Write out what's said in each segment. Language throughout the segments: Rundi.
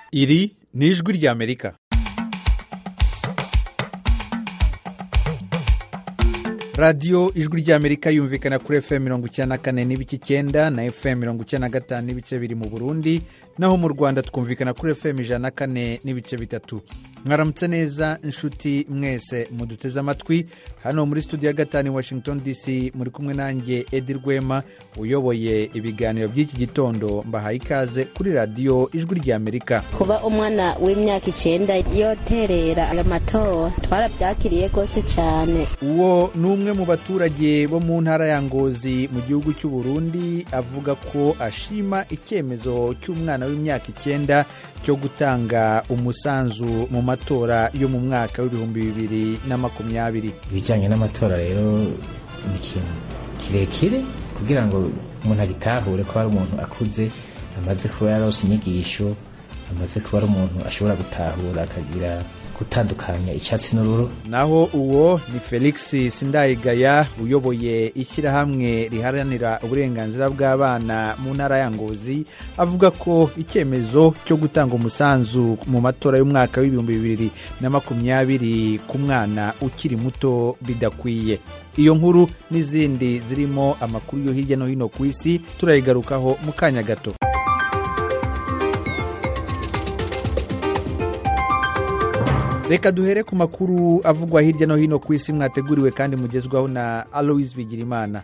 iri ni ijwi ry'amerika radiyo ijwi ry'amerika yumvikana kuri fm mirongo icyenda na kane n'ibice icyenda na fm mirongo icyenda na gatanu n'ibice biri mu burundi naho mu rwanda twumvikana kuri fm ijana na kane n'ibice bitatu mwaramutse neza inshuti mwese muduteze amatwi hano muri studio ya gatanu i washington dc muri kumwe nanjye edi rwema uyoboye ibiganiro by'iki gitondo mbahaye ikaze kuri radiyo ijwi ry'amerika kuba umwana w'imyaka icyenda yoterera amatora twarabyakiriye rwose cyane uwo ni umwe mu baturage bo mu ntara ya ngozi mu gihugu cy'u Burundi avuga ko ashima icyemezo cy'umwana w'imyaka icyenda cyo gutanga umusanzu mu matora yo mu mwaka w'ibihumbi bibiri na makumyabiri ibijyanye n'amatora rero ni ikintu kirekire kugira ngo umuntu agitahure ko ari umuntu akuze amaze kuba yarose inyigisho amaze kuba ari umuntu ashobora gutahura akagira gutandukanya icyatsi n'ururo naho uwo ni felix sindayigaya uyoboye ishyirahamwe riharanira uburenganzira bw'abana mu ntara ya ngozi avuga ko icyemezo cyo gutanga umusanzu mu matora y'umwaka w'ibihumbi bibiri na makumyabiri ku mwana ukiri muto bidakwiye iyo nkuru n'izindi zirimo amakuru yo hirya no hino ku isi turayigarukaho mu kanya gato reka duhere ku makuru avugwa hirya no hino ku isi mwateguriwe kandi mugezwaho na aloise bigirimana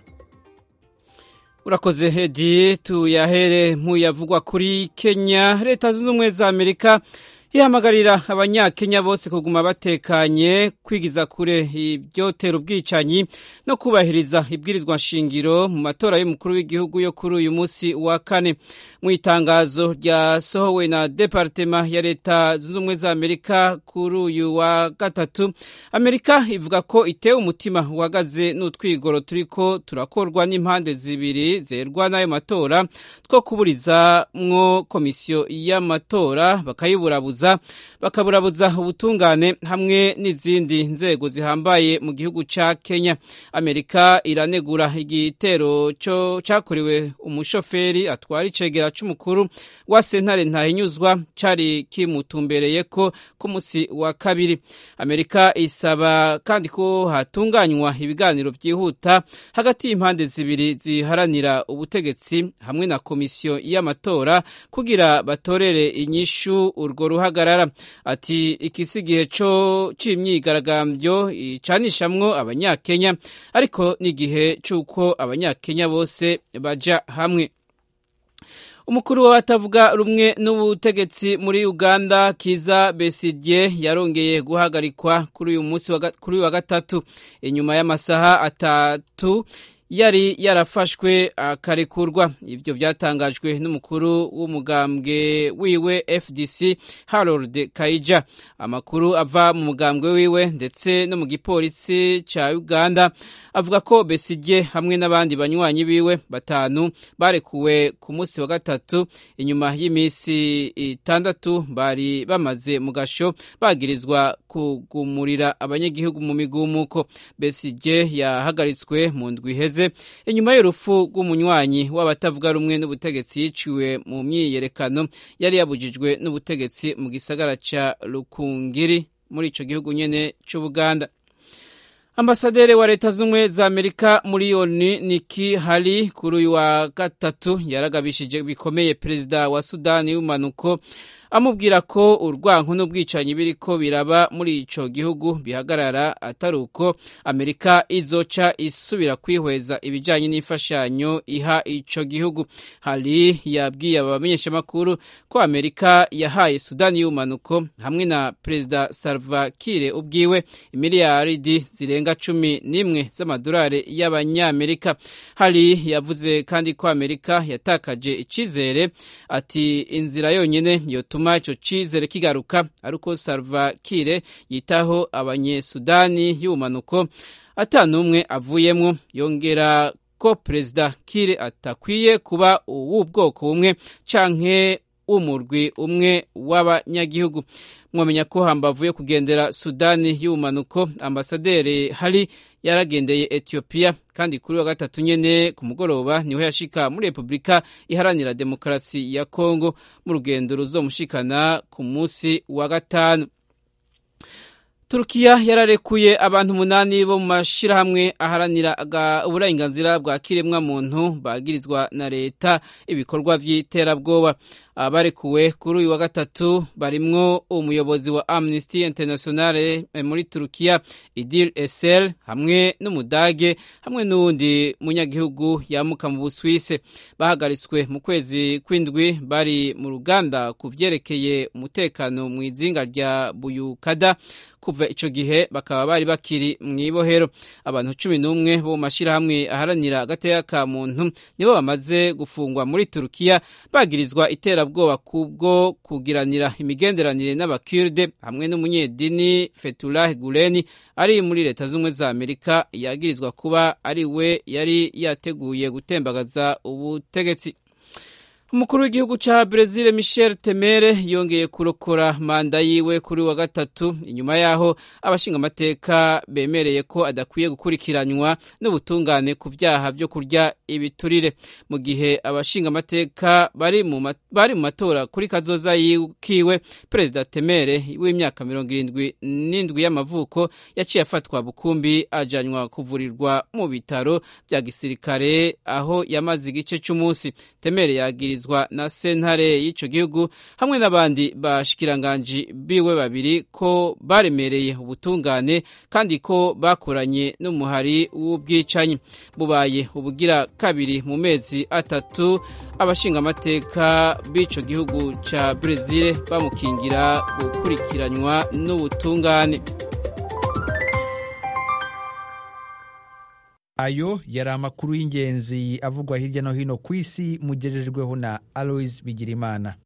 urakoze hedi tuyahere nk'uyavugwa kuri kenya leta zunze ubumwe za amerika ihamagarira abanyakenya bose kuguma batekanye kwigiza kure ibyotera ubwicanyi no kubahiriza ibwirizwa nshingiro mu matora y'umukuru w'igihugu yo kuri uyu munsi wa kane mu itangazo ryasohowe na departema ya leta zunze ubumwe za amerika kuri uyu wa gatatu amerika ivuga ko itewe umutima uhagaze n'utwigoro turiko turakorwa n'impande zibiri zerwa n'ayo matora two kuburizamwo komisiyo y'amatora bakayiburabuza bakaburabuza ubutungane hamwe n'izindi nzego zihambaye mu gihugu cya kenya amerika iranegura igitero cyakorewe umushoferi atwara icegera cy'umukuru wa sentare ntahinyuzwa cyari kimutumbereye ko ku munsi wa kabiri amerika isaba kandi ko hatunganywa ibiganiro byihuta hagati y'impande zibiri ziharanira ubutegetsi hamwe na komisiyo y'amatora kugira batorere inyishu urwo ruhaga ati ikisi igihe cyo cy'imyigaragambyo icanishamwo abanyakenya ariko n'igihe cy'uko abanyakenya bose baja hamwe umukuru w'abatavuga rumwe n'ubutegetsi muri uganda kiza besigye yarongeye guhagarikwa kuri uyu munsi kuri uyu wa gatatu inyuma y'amasaha atatu yari yarafashwe akarekurwa ibyo byatangajwe n'umukuru w'umugambwe wiwe fdc harold kaija amakuru ava mu mugambwe wiwe ndetse no mu gipolisi cya uganda avuga ko besigye hamwe n'abandi banywanyi biwe batanu barekuwe ku munsi wa gatatu inyuma y'iminsi itandatu bari bamaze mu gasho bagirizwa kugumurira abanyagihugu mu migumuko besigye yahagaritswe mu ndwi iheze inyuma y'urupfu rw'umunywanyi w'abatavuga rumwe n'ubutegetsi yiciwe mu myiyerekano yari yabujijwe n'ubutegetsi mu gisagara cya rukungiri muri icyo gihugu nyine cy'ubuganda ambasaderi wa leta z'ubumwe za amerika muri yoni niki hari kuri uyu wa gatatu yaragabishije bikomeye perezida wa sudani y'umanuko amubwira ko urwanko n'ubwicanyi biriko biraba muri ico gihugu bihagarara atari uko amerika izoca isubira kwihweza ibijanye n'imfashanyo iha ico gihugu hari yabwiye abamenyeshamakuru ko amerika yahaye sudani y'umanuko hamwe na perezida salva kiir ubwiwe imiliyaridi zirenga cumi n'imwe z'amadolari y'abanyamerika hari yavuze kandi ko amerika yatakaje icizere ati inzira yonyine yotuma ico cizere kigaruka ari uko salva kiir yitaho abanyesudani y'ubumanuko ata n'umwe avuyemwo yongera ko perezida kiir atakwiye kuba uw'ubwoko bumwe canke w'umurwi umwe w'abanyagihugu mwamenya ko hambavu yo kugendera sudani y'ubumanuko ambasaderi hari yaragendeye etiyopiya kandi kuri wa gatatu nyene ku mugoroba niho yashika muri repubulika iharanira demokarasi ya kongo mu rugendo ruzomushikana ku munsi wa gatanu turukiya yararekuye abantu umunani bo mu mashyirahamwe aharanira uburenganzira bwa kiremwa muntu bagirizwa na leta ibikorwa by'iterabwoba abarekuwe kuri uyu wa gatatu barimwo umuyobozi wa amnesty international muri turukiya idil esel hamwe n'umudage hamwe n'uwundi munyagihugu yamuka mu buswise bahagaritswe mu kwezi kw'indwi bari mu ruganda ku vyerekeye umutekano mu izinga rya buyukada kuva ico gihe bakaba bari bakiri mw'ibohero abantu cumi n'umwe bo mu mashirahamwe aharanira agateka ka muntu nibo bamaze gufungwa muri turukiya bagirizwa iterabwoba kubwo kugiranira imigenderanire n'abakirde hamwe n'umunyedini fetullah guleni ari muri leta z'ubumwe za amerika yagirizwa kuba ari we yari yateguye gutembagaza ubutegetsi umukuru w'igihugu ca Brezil Michel Temere yongeye kurokora manda yiwe kuri wa gatatu inyuma yaho abashinga amateka bemereye ko adakwiye gukurikiranywa n'ubutungane ku vyaha vyo kurya ibiturire mu gihe abashinga amateka bari mu bari mu matora kuri kazoza kiwe Perezida Temere w'imyaka mirongo irindwi n'indwi y'amavuko yaciye afatwa bukumbi ajanywa kuvurirwa mu bitaro vya gisirikare aho yamaze igice c'umunsi Temere yagirizwa na sentare y'ico gihugu hamwe n'abandi bashikiranganji biwe babiri ko baremereye ubutungane kandi ko bakoranye n'umuhari w'ubwicanyi bubaye ubugira kabiri mu mezi atatu abashinga amateka b'ico gihugu ca Brezil bamukingira gukurikiranywa n'ubutungane ayo yari amakuru y'ingenzi avugwa hirya no hino ku isi mugejejweho na alois bigirimana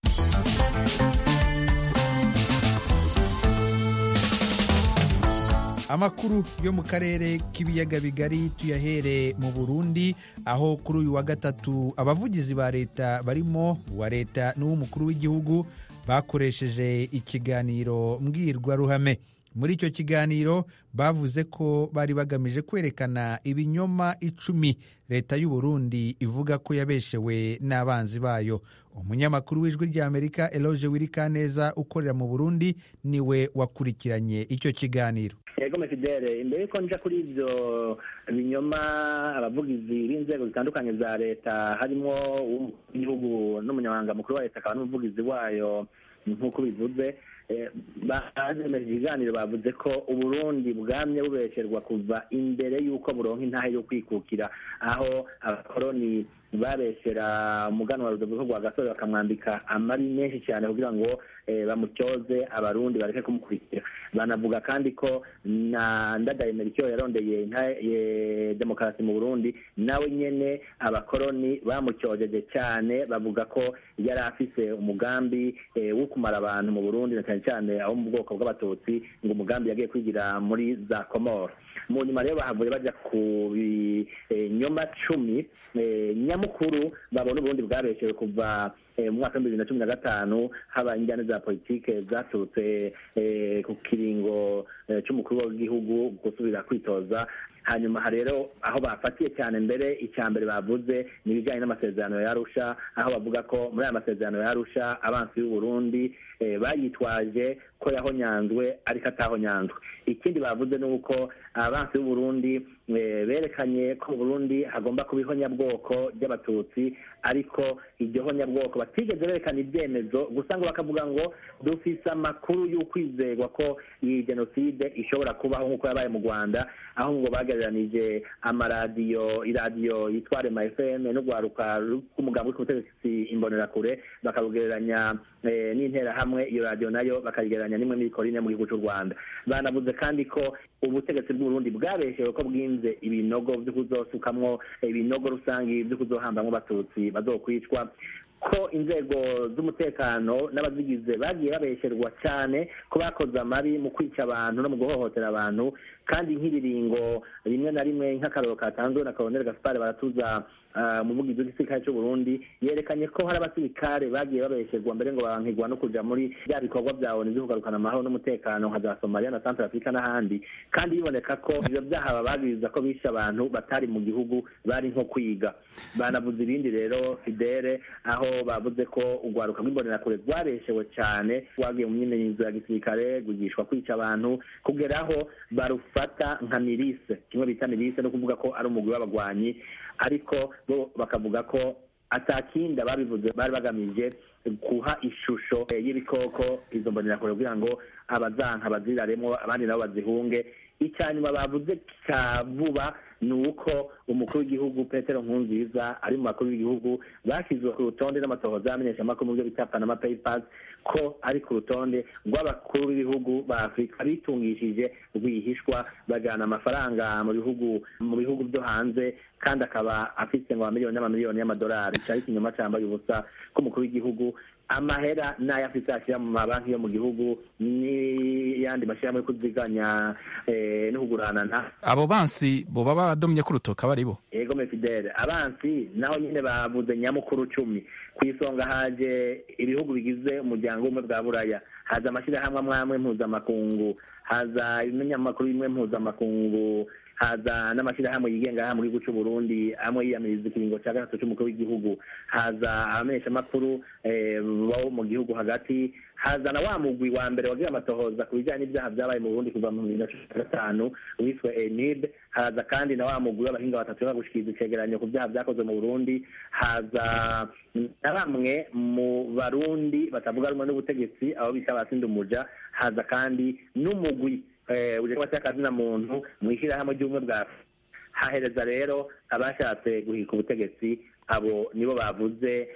amakuru yo mu karere k'ibiyaga bigari tuyahere mu burundi aho kuri uyu wa gatatu abavugizi ba leta barimo uwa leta n'uw'umukuru w'igihugu bakoresheje ikiganiro mbwirwaruhame muri icyo kiganiro bavuze ko bari bagamije kwerekana ibinyoma icumi leta y'u Burundi ivuga ko yabeshewe n'abanzi bayo umunyamakuru w'ijwi ry'amerika eloge wirikaneza ukorera mu burundi niwe wakurikiranye icyo kiganiro yego mefidele imbere yuko nja kuri ibyo binyoma abavugizi b'inzego zitandukanye za leta harimo igihugu n'umunyamabanga mukuru wa leta akaba n'umuvugizi wayo nk'uko bivuze bazemeje ibiganiro bavuze ko uburundi bwamye bubesherwa kuva imbere y'uko buronka intahe yo kwikukira aho abakoroni babeshyera umuganwa rudoviko rwa gasore bakamwambika amari menshi cyane kugira ngo bamutyoze abarundi bareke kumukurikira banavuga kandi ko na ndadaye merikio yarondeye demokarasi mu burundi nawe nyene abakoroni bamutyojeje cyane bavuga ko yari afise umugambi wo kumara abantu mu burundi na cyane cyane abo mu bwoko bw'abatutsi ngo umugambi yagiye kwigira muri za komoro mu nyuma rero bahavuye bajya ku binyoma cumi nyamukuru babona uburundi bwabeshewe kuva mu mwaka w'ibihumbi bibiri na cumi na gatanu haba injyana za politike zaturutse ku kiringo cy'umukuru w'igihugu gusubira kwitoza hanyuma rero aho bafatiye cyane mbere icya mbere bavuze ni ibijyanye n'amasezerano ya Arusha aho bavuga ko muri aya masezerano ya Arusha abansi y'u Burundi bayitwaje ko yahonyanzwe ariko atahonyanzwe ikindi bavuze ni uko abansi b'u Burundi berekanye ko mu Burundi hagomba kuba ihonyabwoko ry'abatutsi ariko iryo honyabwoko batigeze berekana ibyemezo gusa ngo bakavuga ngo dufise amakuru y'ukwizerwa ko iyi jenoside ishobora kubaho nk'uko yabaye mu rwanda aho ngo bagereranije amaradiyo iradiyo yitwa rema fm n'urwaruka rw'umugambi w'ubutegetsi imbonerakure bakarugereranya n'interahamwe iyo radiyo nayo bakayigereranya n'imwe n'ibikorine mu gihugu cy'u rwanda banavuze kandi ko ubutegetsi bw'uburundi bwabeshewe ko bwinze ibinogo byo kuzosukamwo ibinogo rusange byo kuzohambamwo abatutsi bazokwicwa ko inzego z'umutekano n'abazigize bagiye babesherwa cyane ko bakoze amabi mu kwica abantu no mu guhohotera abantu kandi nk'ibiringo rimwe na rimwe nk'akaroro katanzwe na koloneli gaspar baratuza umuvugizi w'igisirikare cy'u Burundi yerekanye ko hari abasirikare bagiye babesherwa mbere ngo bankigwa no kuja muri bya bikorwa bya ONU byo kugarukana amahoro n'umutekano nka za Somalia na Central Africa n'ahandi kandi biboneka ko ivyo byaha babagiriza ko bishe abantu batari mu gihugu bari nko kwiga banavuze ibindi rero Fidele aho bavuze ko urwaruka rw'imbonerakure rwareshewe cyane rwagiye mu myimenyerezo ya gisirikare rwigishwa kwica abantu kugeraho barufata nka mirise kimwe bita mirise no kuvuga ko ari umugwi w'abagwanyi ariko bo bakavuga ko atakinda babivuze bari bagamije guha ishusho y'ibikoko izo mbonerakure kugira ngo abazanka baziraremo abandi nabo bazihunge icyanyuma bavuze cya vuba ni uko umukuru w'igihugu petero nkunziza ari mu bakuru b'igihugu bashyizwe ku rutonde n'amatohoza y'amenyeshamakuru mu byo bita panama papers ko ari ku rutonde rw'abakuru b'ibihugu ba afurika bitungishije rwihishwa bajyana amafaranga mu bihugu mu bihugu byo hanze kandi akaba afite ngo amamiliyoni n'amamiliyoni y'amadolari cyari ikinyoma cyambaye ubusa k'umukuru w'igihugu amahera n'ayo afite ashyira mu mabanki yo mu gihugu n'iyandi mashyirahamwe yo kuziganya no kuguranana abo bansi boba badomye ku rutoka bari bo yego mefidele abansi naho nyine bavuze nyamukuru cumi ku isonga haje ibihugu bigize umuryango w'ubumwe bwa buraya haza amashyirahamwe amwe amwe mpuzamakungu haza ibinyamakuru bimwe mpuzamakungu haza n'amashyirahamwe yigenga aha mu gihugu cy'u Burundi amwe yiyamiriza ikiringo cya gatatu cy'umukuru w'igihugu haza abamenyeshamakuru bo mu gihugu hagati haza na wa mugwi wa mbere wagira amatohoza ku bijyanye n'ibyaha byabaye mu Burundi kuva mu bibiri na cumi na gatanu wiswe enid haza kandi na wa mugwi w'abahinga batatu bagushikiriza icegeranyo ku byaha byakozwe mu Burundi haza na bamwe mu barundi batavuga rumwe n'ubutegetsi abo bita abasinda umuja haza kandi n'umugwi ujya cy'akazina muntu mu ishyirahamwe ry'ubumwe bwa hahereza rero abashatse guhika ubutegetsi abo nibo bavuze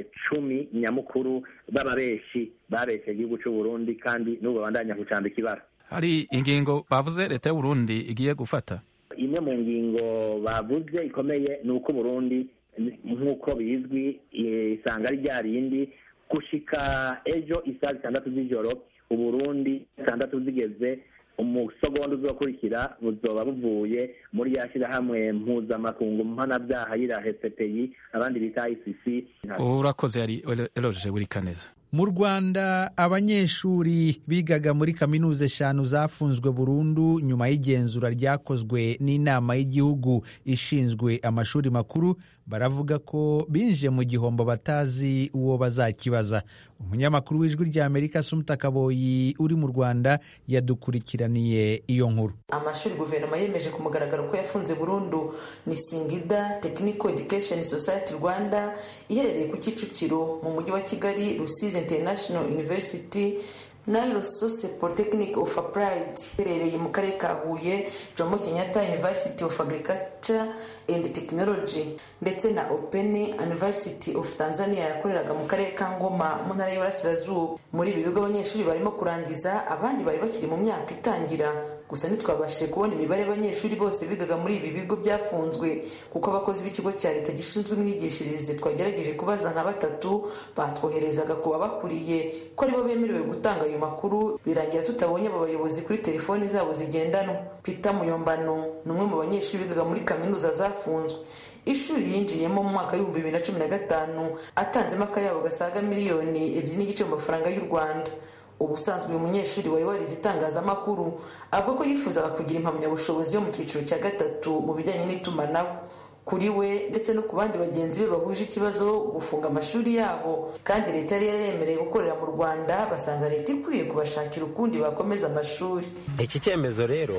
cumi nyamukuru b'ababeshi babeshye igihugu cy'u Burundi kandi n'ubu babandanya gucambika ibara hari ingingo bavuze leta y'u Burundi igiye gufata imwe mu ngingo bavuze ikomeye ni uko Burundi nk'uko bizwi isanga ari rya rindi gushika ejo isaha zitandatu z'ijoro uburundi zitandatu zigeze umusogondo uzokurikira buzoba buvuye muri ya shyirahamwe mpuzamakungu mpanabyaha yirahe CPI abandi bita ICC urakoze yari eloje buri kaneza mu rwanda abanyeshuri bigaga muri kaminuza eshanu zafunzwe burundu nyuma y'igenzura ryakozwe n'inama y'igihugu ishinzwe amashuri makuru baravuga ko binjiye mu gihombo batazi uwo bazakibaza umunyamakuru w'ijwi rya amerika sumuta kaboyi uri mu rwanda yadukurikiraniye iyo nkuru amashuri guverinoma yemeje ku mugaragaro ko yafunze burundu ni singida technical education society rwanda iherereye ku kicukiro mu mujyi wa kigali rusizi international university nairo sose polytechnic of applied iherereye mu karere ka huye jomo kenyatta university of agriculture and technology ndetse na open university of tanzania yakoreraga mu karere ka ngoma mu ntara y'uburasirazuba muri ibi bigo abanyeshuri barimo kurangiza abandi bari bakiri mu myaka itangira gusa ntitwabashije kubona imibare y'abanyeshuri bose bigaga muri ibi bigo byafunzwe kuko abakozi b'ikigo cya leta gishinzwe imyigishirize twagerageje kubaza nka batatu batwoherezaga ku babakuriye ko aribo bemerewe gutanga ayo makuru birangira tutabonye abo bayobozi kuri telefoni zabo zigendanwa peter muyombano ni umwe mu banyeshuri bigaga muri kaminuza zafunzwe ishuri yinjiyemo mu mwaka w'ibihumbi bibiri na cumi na gatanu atanzemo akayabo gasaga miliyoni ebyiri n'igice mu mafaranga y'u rwanda ubusanzwe uyu munyeshuri wari warize itangazamakuru avuga ko yifuzaga kugira impamyabushobozi yo mu cyiciro cya gatatu mu bijyanye n'itumanaho kuri we ndetse no ku bandi bagenzi be bahuje ikibazo gufunga amashuri yabo kandi leta yari yaremereye gukorera mu rwanda basanga leta ikwiye kubashakira ukundi bakomeza amashuri iki cyemezo rero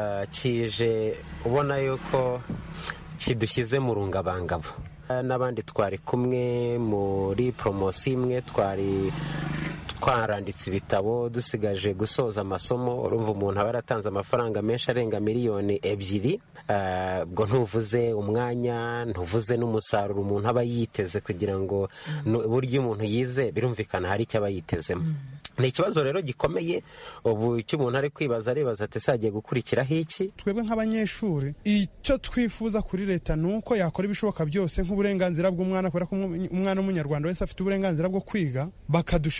kije ubona yuko kidushyize mu rungabangabo n'abandi twari kumwe muri poromosiyo imwe twari twaranditse ibitabo dusigaje gusoza amasomo urumva umuntu aba yaratanze amafaranga menshi arenga miliyoni ebyiri ubwo ntuvuze umwanya ntuvuze n'umusaruro umuntu aba yiteze kugira ngo buryo umuntu yize birumvikana hari icyo aba yitezemo ni ikibazo rero gikomeye ubu icyo umuntu ari kwibaza aribaza ati ese hagiye gukurikiraho iki twebwe nk'abanyeshuri icyo twifuza kuri leta ni uko yakora ibishoboka byose nk'uburenganzira bw'umwana kubera ko umwana w'umunyarwanda wese afite uburenganzira bwo kwiga bakadushakira uburyo ki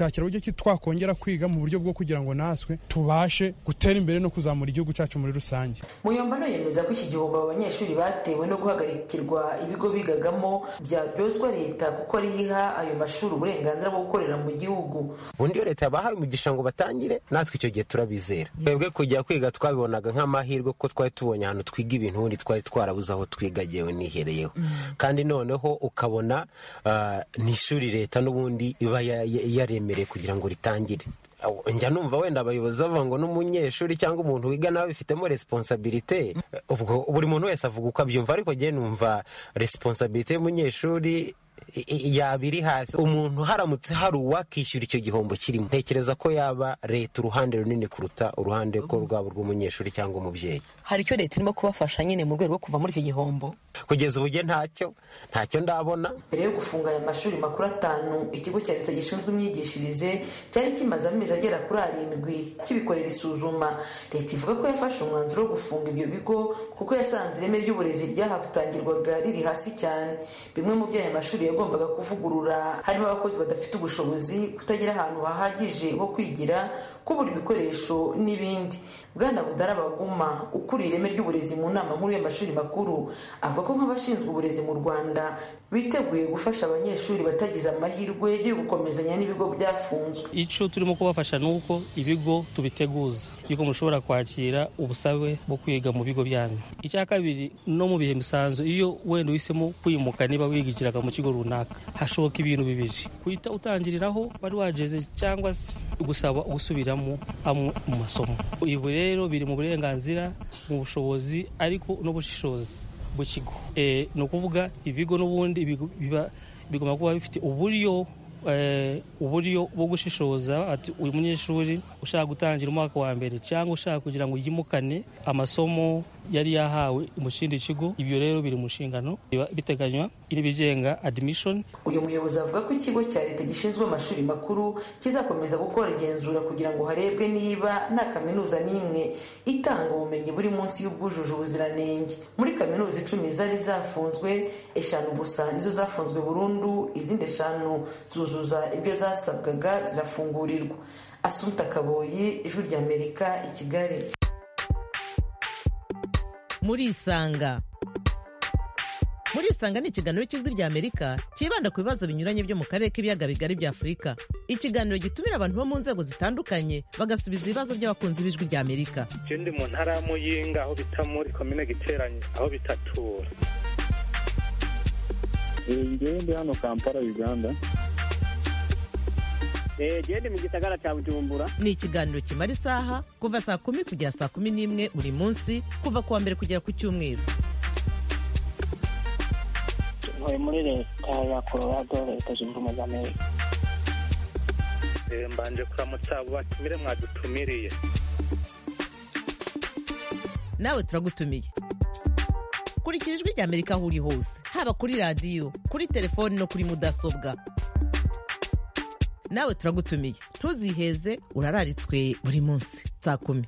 iki twakongera kwiga mu buryo bwo kugira ngo natwe tubashe gutera imbere no kuzamura igihugu cyacu muri rusange muyombano yemeza ko iki gihombo abo banyeshuri batewe no guhagarikirwa ibigo bigagamo byaryozwa leta kuko ariyo iha ayo mashuri uburenganzira bwo gukorera mu gihugu ubundi iyo leta yabahaye umugisha ngo batangire natwe icyo gihe turabizera twebwe kujya kwiga twabibonaga nk'amahirwe ko twari tubonye ahantu twiga ibintu ubundi twari twarabuze aho twiga yewe nihereyeho kandi noneho ukabona ni ishuri leta n'ubundi iba yaremereye kugira ngo ritangire njya numva wenda abayobozi bavuga ngo n'umunyeshuri cyangwa umuntu wiga nawe bifitemo resiponsabirite ubwo buri muntu wese avuga uko abyumva ariko njye numva resiponsabirite y'umunyeshuri yaba iri hasi umuntu haramutse hari uwakishyura icyo gihombo kirimo ntekereza ko yaba leta uruhande runini kuruta uruhande ko rwaba rw'umunyeshuri cyangwa umubyeyi hari icyo leta irimo kubafasha nyine mu rwego rwo kuva muri icyo gihombo kugeza ubu njye ntacyo ntacyo ndabona mbere yo gufunga aya mashuri makuru atanu ikigo cya leta gishinzwe imyigishirize cyari kimaze amezi agera kuri arindwi kibikorera isuzuma leta ivuga ko yafashe umwanzuro wo gufunga ibyo bigo kuko yasanze ireme ry'uburezi ryahatangirwaga riri hasi cyane bimwe mu byo aya mashuri yagombaga kuvugurura harimo abakozi badafite ubushobozi kutagira ahantu hahagije ho kwigira kubura ibikoresho n'ibindi bwana budara baguma ukuriye ireme ry'uburezi mu nama nkuru y'amashuri makuru avuga ko nk'abashinzwe uburezi mu rwanda biteguye gufasha abanyeshuri batagize amahirwe yo gukomezanya n'ibigo byafunzwe icyo turimo kubafasha ni uko ibigo tubiteguza yuko mushobora kwakira ubusabe bwo kwiga mu bigo byanyu icya kabiri no mu bihe bisanzwe iyo wenda uhisemo kwimuka niba wigikiraga mu kigo runaka hashoboka ibintu bibiri guhita utangiriraho wari wageze cyangwa se gusaba gusubiramo amwe mu masomo ibi rero biri mu burenganzira mu bushobozi ariko n'ubushishozi bw'ikigo ni ukuvuga ibigo n'ubundi bigomba kuba bifite uburyo uburyo bwo gushishoza ati uyu munyeshuri ushaka gutangira umwaka wa mbere cyangwa ushaka kugira ngo yimukane amasomo yari yahawe mu kindi kigo ibyo rero biri mu nshingano biteganywa ibigenga admission uyu muyobozi avuga ko ikigo cya leta gishinzwe amashuri makuru kizakomeza gukora igenzura kugira ngo harebwe niba nta kaminuza n'imwe itanga ubumenyi buri munsi y'ubwujuje ubuziranenge muri kaminuza icumi zari zafunzwe eshanu gusa nizo zafunzwe burundu izindi eshanu zuzuza ibyo zasabwaga zirafungurirwa asunta kaboyi ijwi ry'amerika i kigali muri isanga muri isanga ni ikiganiro cy'ijwi ry'amerika cyibanda ku bibazo binyuranye byo mu karere k'ibiyaga bigari bya afurika ikiganiro gitumira abantu bo mu nzego zitandukanye bagasubiza ibibazo by'abakunzi b'ijwi ry'amerika icyo ndi mu ntara ya muyinga aho bita muri komine giteranye aho bitatura ngewe ndi hano kampala uganda gende mu gisagara cya bujumbura ni ikiganiro kimara isaha kuva saa kumi kugera saa kumi n'imwe buri munsi kuva ku wa mbere kugera ku cyumweru ntuye muri leta ya colorado leta zunze ubumwe za amerika mbanje kuramutsa abo batumire mwadutumiriye nawe turagutumiye kurikira ijwi ry'amerika aho uri hose haba kuri radiyo kuri telefoni no kuri mudasobwa nawe turagutumiye ntuziheze urararitswe buri munsi saa kumi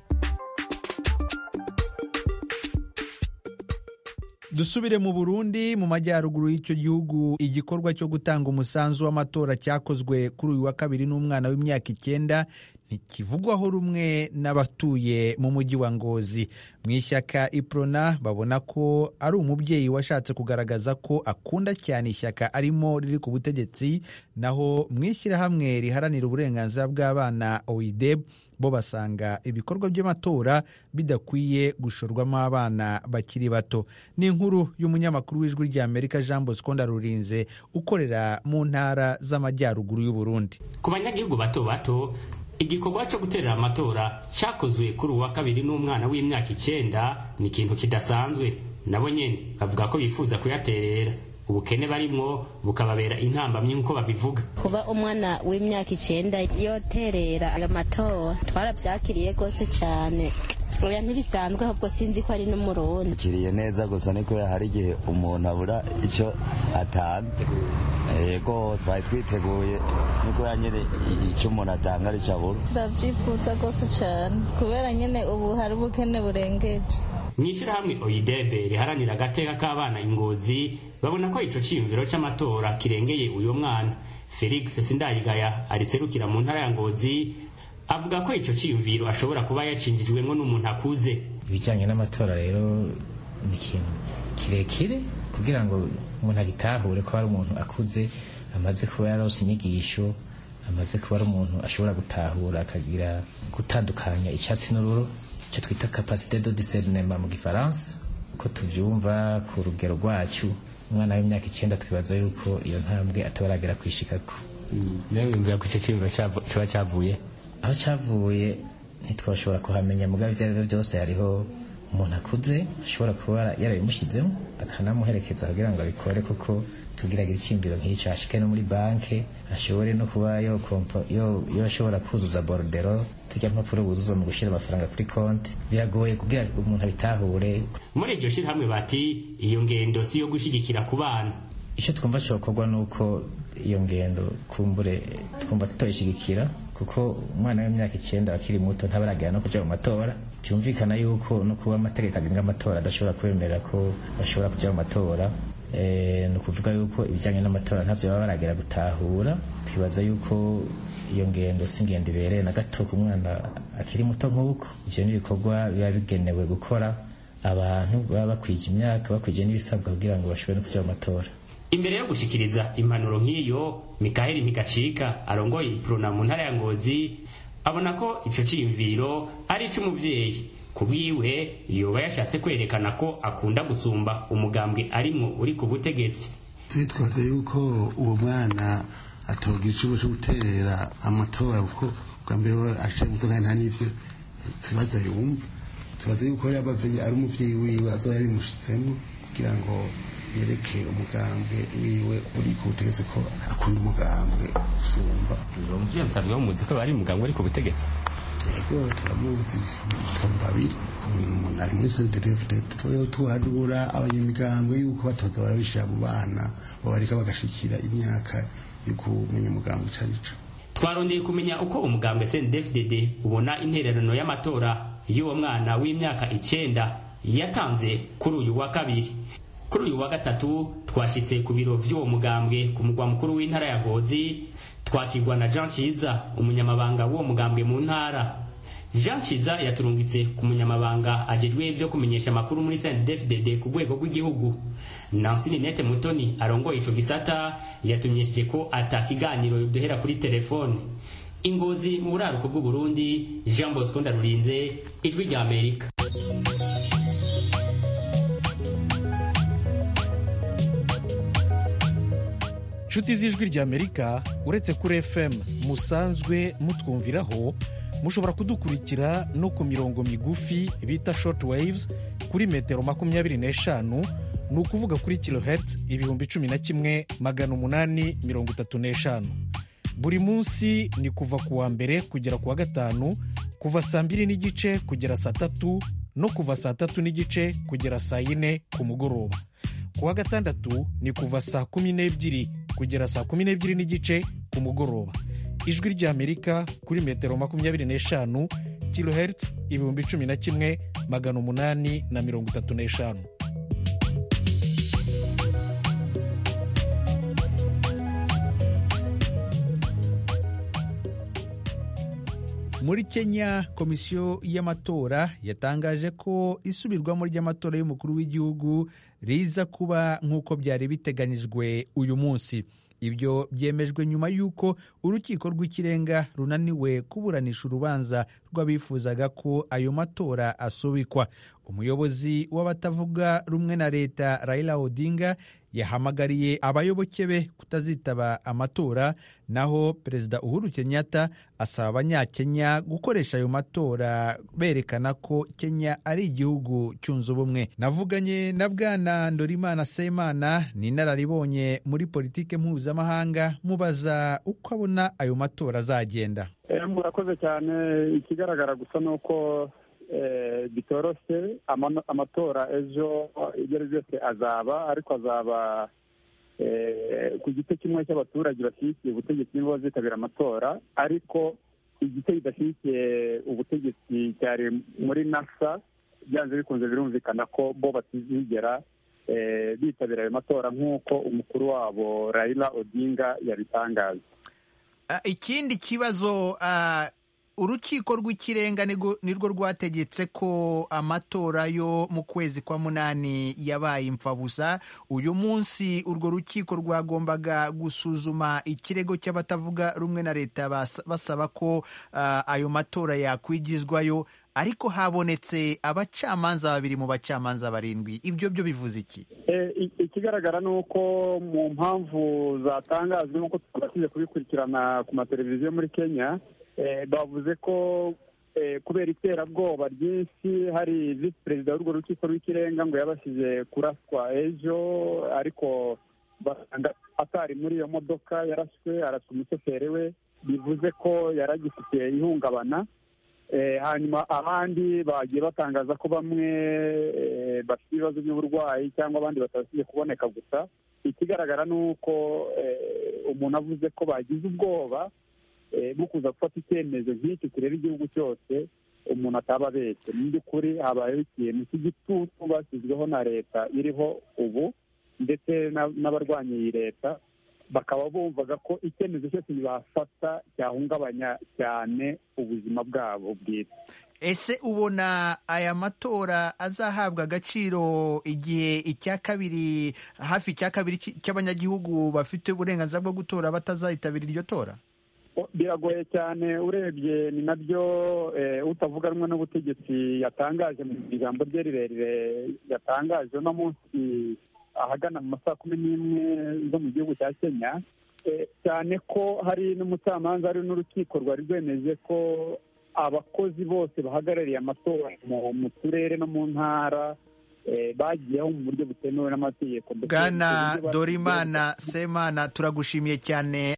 dusubire mu burundi mu majyaruguru y'icyo gihugu igikorwa cyo gutanga umusanzu w'amatora cyakozwe kuri uyu wa kabiri n'umwana w'imyaka icyenda ntikivugwaho rumwe n'abatuye mu mujyi wa ngozi mu ishyaka iprona babona ko ari umubyeyi washatse kugaragaza ko akunda cyane ishyaka arimo riri ku butegetsi naho mu ishyirahamwe riharanira uburenganzira bw'abana oideb bo basanga ibikorwa by'amatora bidakwiye gushorwamo abana bakiri bato ni inkuru y'umunyamakuru w'ijwi ry'amerika jean bosco ndarurinze ukorera mu ntara z'amajyaruguru y'uburundi ku banyagihugu bato bato igikorwa cyo guterera amatora cyakozwe kuri uwa kabiri n'umwana w'imyaka icyenda ni ikintu kidasanzwe nabo nyine bavuga ko bifuza kuyaterera ubukene barimwo bukababera intambamyi nk'uko babivuga kuba umwana w'imyaka icyenda yoterera ayo matora twarabyakiriye rwose cyane oya ntibisanzwe ahubwo sinzi ko ari n'umurundi kiriye neza gusa niko hari igihe umuntu abura icyo atanga yego twari twiteguye niko nyine icyo umuntu atanga aricyo abura turabyifuza rwose cyane kubera nyine ubu hari ubukene burengeje mu ishyirahamwe oyidebe riharanira agateka k'abana ingozi babona ko ico ciyumviro c'amatora kirengeye uyo mwana felix sindayigaya ariserukira mu ntara ya ngozi avuga ko ico ciyumviro ashobora kuba yacinjijwemwo n'umuntu akuze ibijyanye n'amatora rero ni ikintu kirekire kugira ngo umuntu agitahure ko ari umuntu akuze amaze kuba yarose inyigisho amaze kuba ari umuntu ashobora gutahura akagira gutandukanya icyatsi n'ururo icyo twita capacité de discernement mu gifaransa uko tubyumva ku rugero rwacu umwana w'imyaka icyenda twibaza yuko iyo ntambwe atabaragera kwishikako nawe wumvira ko icyo cyiyumviro kiba cyavuye aho cyavuye ntitwashobora kuhamenya mugabo ibyo ari byo byose hariho umuntu akuze ashobora kuba yarabimushyizemo akanamuherekeza kugira ngo abikore kuko tugiragira icyiyumviro nk'icyo ashike no muri banki ashobore no kuba yo ashobora kuzuza borudero zijya mpapuro buzuza mu gushyira amafaranga kuri konti biragoye kugira umuntu abitahure muri iryo shyirahamwe bati iyo ngendo si iyo gushyigikira ku bana icyo twumva cyokorwa ni uko iyo ngendo kumbure twumva tutoyishyigikira kuko umwana w'imyaka icyenda akiri muto ntabaragera no kujya mu matora byumvikana yuko no kuba amategeko agenga amatora adashobora kwemerera ko bashobora kujya mu matora ni ukuvuga yuko ibijyanye n'amatora ntabyo baba baragera gutahura twibaza yuko iyo ngendo si ingendo ibereye na gato ku mwana akiri muto nk'uko ibyo ni ibikorwa biba bigenewe gukora abantu baba bakwije imyaka bakwije n'ibisabwa kugira ngo bashobore no kujya mu matora imbere yo gushikiriza impanuro nk'iyo mikaheli ntigacika arongoye iprona mu ntara ya ngozi abona ko ico ciyumviro ari ic'umuvyeyi kubwiwe yoba yashatse kwerekana ko akunda gusumba umugambwe arimwo uri ku butegetsi twibaza yuko uwo mwana atoga icubo cyo guterera amatora kuko bwa mbere aciye muto kandi nta n'ivyo twibaza yumva tubaza yuko yabavye ari umuvyeyi wiwe azoba yabimushitsemo kugira ngo yereke umugambwe wiwe uri ku butegetsi ko akunda umugambwe gusumba uwo muvyeyi asanzwe bamuzi ko bari umugambwe ari ku butegetsi yego turamuzi tumva babiri umuntu ari muri cdfdt tuyo tuhanura abanyamigambwe yuko batoza barabishira mu bana babareka bagashikira imyaka yo kumenya umugambwe ico arico twarondeye kumenya uko umugambwe cndfdd ubona intererano y'amatora y'uwo mwana w'imyaka icenda yatanze kuri uyu wa kabiri kuri uyu wa gatatu twashyitse ku biro vy'uwo mugambwe ku mugwa mukuru w'intara ya ngozi twakirwa na jean ciza umunyamabanga w'uwo mugambwe mu ntara jean ciza yaturungitse ku munyamabanga ajejwe vyo kumenyesha amakuru muri cndfdd ku rwego rw'igihugu nansi ninete mutoni arongoye ico gisata yatumenyesheje ko ata kiganiro duhera kuri telefone ingozi mu buraruko bw'uburundi jean bosco ndarurinze ijwi rya amerika inshuti z'ijwi ry'amerika uretse kuri fm musanzwe mutwumviraho mushobora kudukurikira no ku mirongo migufi bita short waves kuri metero makumyabiri n'eshanu ni ukuvuga kuri kilohertz ibihumbi cumi na kimwe magana umunani mirongo itatu n'eshanu buri munsi ni kuva ku wa mbere kugera ku wa gatanu kuva saa mbiri n'igice kugera saa tatu no kuva saa tatu n'igice kugera saa yine ku mugoroba ku wa gatandatu ni kuva saa kumi n'ebyiri kugera saa kumi n'ebyiri n'igice ku mugoroba ijwi ry'amerika kuri metero makumyabiri n'eshanu kilohertz ibihumbi cumi na kimwe magana umunani na mirongo itatu n'eshanu muri kenya komisiyo y'amatora yatangaje ko isubirwamo ry'amatora y'umukuru w'igihugu riza kuba nk'uko byari biteganyijwe uyu munsi ibyo byemejwe nyuma y'uko urukiko rw'ikirenga runaniwe kuburanisha urubanza rw'abifuzaga ko ayo matora asubikwa umuyobozi w'abatavuga rumwe na leta Raila Odinga yahamagariye abayoboke be kutazitaba amatora naho perezida Uhuru Kenyatta asaba abanyakenya gukoresha ayo matora berekana ko Kenya ari igihugu cyunze ubumwe navuganye na bwana Ndorimana Semana ni inararibonye muri politike mpuzamahanga mubaza uko abona ayo matora azagenda murakoze cyane ikigaragara gusa ni uko bitoroshye amatora ejo ibyo ari byose azaba ariko azaba ku gice kimwe cy'abaturage bashyigikiye ubutegetsi nibo bazitabira amatora ariko igice kidashyigikiye ubutegetsi cyari muri nasa byanze bikunze birumvikana ko bo batizigera bitabira ayo matora nk'uko umukuru wabo Raila Odinga yabitangaje ikindi kibazo urukiko rw'ikirenga nirwo rwategetse ko amatora yo mu kwezi kwa munani yabaye imfabusa uyu munsi urwo rukiko rwagombaga gusuzuma ikirego cy'abatavuga rumwe na leta basaba ko ayo matora yakwigizwayo ariko habonetse abacamanza babiri mu bacamanza barindwi ibyo byo bivuze iki ikigaragara ni uko mu mpamvu zatangajwe nk'uko twabashije kubikurikirana ku mateleviziyo muri kenya bavuze ko kubera iterabwoba ryinshi hari visi perezida w'urwo rukiko rw'ikirenga ngo yabashije kuraswa ejo ariko atari muri iyo modoka yaraswe araswa umushoferi we bivuze ko yari agifite ihungabana hanyuma abandi bagiye batangaza ko bamwe bafite ibibazo by'uburwayi cyangwa abandi batabashije kuboneka gusa ikigaragara ni uko umuntu avuze ko bagize ubwoba bwo kuza gufata icyemezo nk'iki kireba igihugu cyose umuntu ataba abeshye mu by'ukuri habayeho ikintu cy'igitutu bashyizweho na leta iriho ubu ndetse n'abarwanya iyi leta bakaba bumvaga ko icyemezo cyose bafata cyahungabanya cyane ubuzima bwabo bwite ese ubona aya matora azahabwa agaciro igihe icya kabiri hafi icya kabiri cy'abanyagihugu bafite uburenganzira bwo gutora batazayitabira iryo tora biragoye cyane urebye ni nabyo utavuga rumwe n'ubutegetsi yatangaje mu ijambo rye rirerire yatangaje uno munsi ahagana mu masaha kumi n'imwe zo mu gihugu cya kenya cyane ko hari n'umucamanza hari n'urukiko rwari rwemeje ko abakozi bose bahagarariye amatora mu turere no mu ntara bagiyeho mu buryo butemewe n'amategeko bwana dorimana semana turagushimiye cyane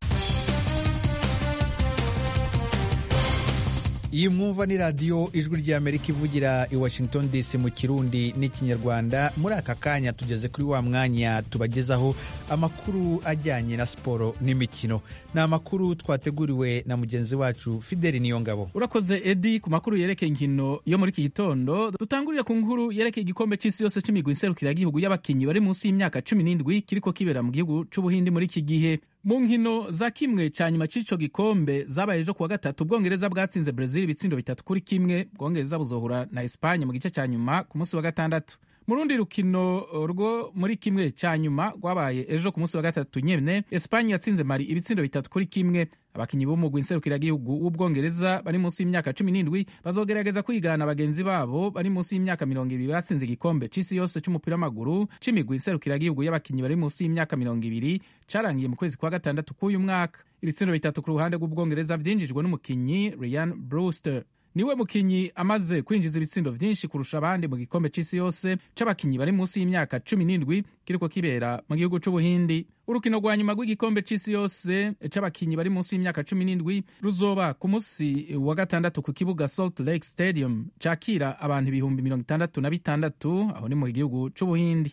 iyi mwumva ni radiyo ijwi ry'amerika ivugira i washington dc mu kirundi n'ikinyarwanda muri aka kanya tugeze kuri wa mwanya tubagezaho amakuru ajyanye na siporo n'imikino ni amakuru twateguriwe na mugenzi wacu fideli niyongabo urakoze edi ku makuru yerekeye inkino yo muri iki gitondo dutangurire ku nkuru yerekeye igikombe cy'isi yose cy'imigwi nserukiragihugu y'abakinnyi bari munsi y'imyaka cumi n'indwi kiriko kibera mu gihugu cy'ubuhindi muri iki gihe mu nkino za kimwe cya nyuma cy'ico gikombe zabaye ejo kuwa gatatu ubwongereza bwatsinze brezil ibitsindo bitatu kuri kimwe ubwongereza buzohura na espanye mu gice cya nyuma ku munsi wa gatandatu mu rundi rukino rwo muri kimwe cya nyuma rwabaye ejo ku munsi wa gatatu nyene espanye yatsinze mari ibitsindo bitatu kuri kimwe abakinnyi b'umugwi nserukiragihugu w'ubwongereza bari munsi y'imyaka cumi n'indwi bazogerageza kwigana bagenzi babo bari munsi y'imyaka mirongo ibiri batsinze igikombe c'isi yose c'umupira w'amaguru c'imigwi nserukiragihugu y'abakinnyi bari munsi y'imyaka mirongo ibiri carangiye mu kwezi kwa gatandatu k'uyu mwaka ibitsindo bitatu ku ruhande rw'ubwongereza vyinjijwe n'umukinyi Ryan Brewster niwe mukinyi amaze kwinjiza ibitsindo vyinshi kurusha abandi mu gikombe c'isi yose c'abakinyi bari munsi y'imyaka cumi n'indwi kiriko kibera mu gihugu c'ubuhindi urukino rwa nyuma rw'igikombe c'isi yose c'abakinyi bari munsi y'imyaka cumi n'indwi ruzoba ku munsi wa gatandatu ku kibuga salt lake stadium cakira abantu ibihumbi mirongo itandatu na bitandatu aho ni mu gihugu c'ubuhindi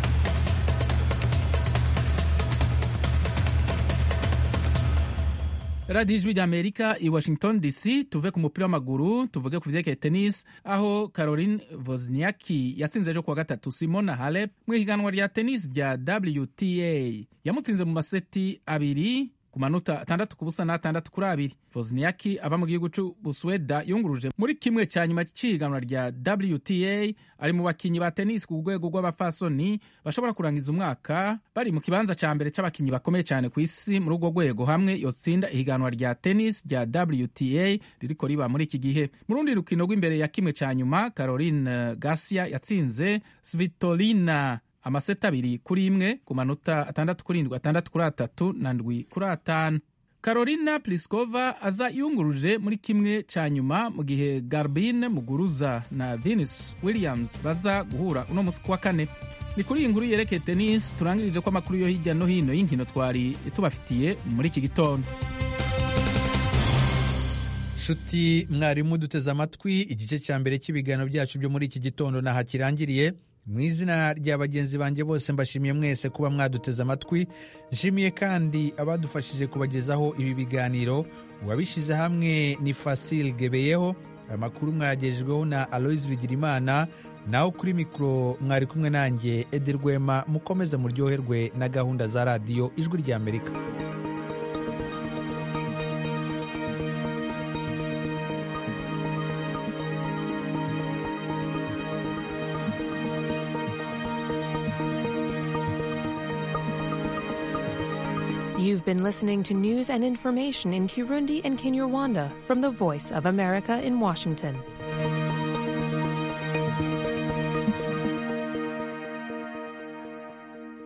radiyo ijwi ry'amerika i washington dc tuve ku mupira w'amaguru tuvuge ku vyerekeye tennis aho caroline wozniaki yatsinze ejo kuwa gatatu simona halep mu ihiganwa rya tennis rya wta yamutsinze mu maseti abiri ku manota atandatu ku busa n'atandatu kuri abiri Wozniacki ava mu gihugu c'Ubusweda yunguruje muri kimwe cya nyuma c'ihiganwa rya WTA ari mu bakinyi ba tennis ku rwego rw'abafasoni bashobora kurangiza umwaka bari mu kibanza ca mbere c'abakinyi bakomeye cyane ku isi muri urwo rwego hamwe yotsinda ihiganwa rya tennis rya WTA ririko riba muri iki gihe mu rundi rukino rw'imbere ya kimwe cya nyuma Caroline Garcia yatsinze Svitolina amaseta abiri kuri imwe ku manota atandatu kuri indwi atandatu kuri atatu na ndwi kuri atanu Carolina Pliskova aza yunguruje muri kimwe cya nyuma mu gihe Garbine Muguruza na Venus Williams baza guhura uno musi kuwa kane ni kuri iyi nkuru yerekeye tennis turangirije ko amakuru yo hirya no hino y'inkino twari tubafitiye muri iki gitondo nshuti mwarimu duteze amatwi igice cya mbere cy'ibiganiro byacu byo muri iki gitondo naha kirangiriye mu izina rya bagenzi banjye bose mbashimiye mwese kuba mwaduteze amatwi nshimiye kandi abadufashije kubagezaho ibi biganiro uwabishyize hamwe ni Fasil Gebeyeho aya makuru mwayagejejweho na aloise bigirimana naho kuri mikoro mwari kumwe nanjye edi rwema mukomeze muryoherwe na gahunda za radiyo ijwi ry'amerika You've been listening to news and information in Kirundi and Kinyarwanda from the Voice of America in Washington.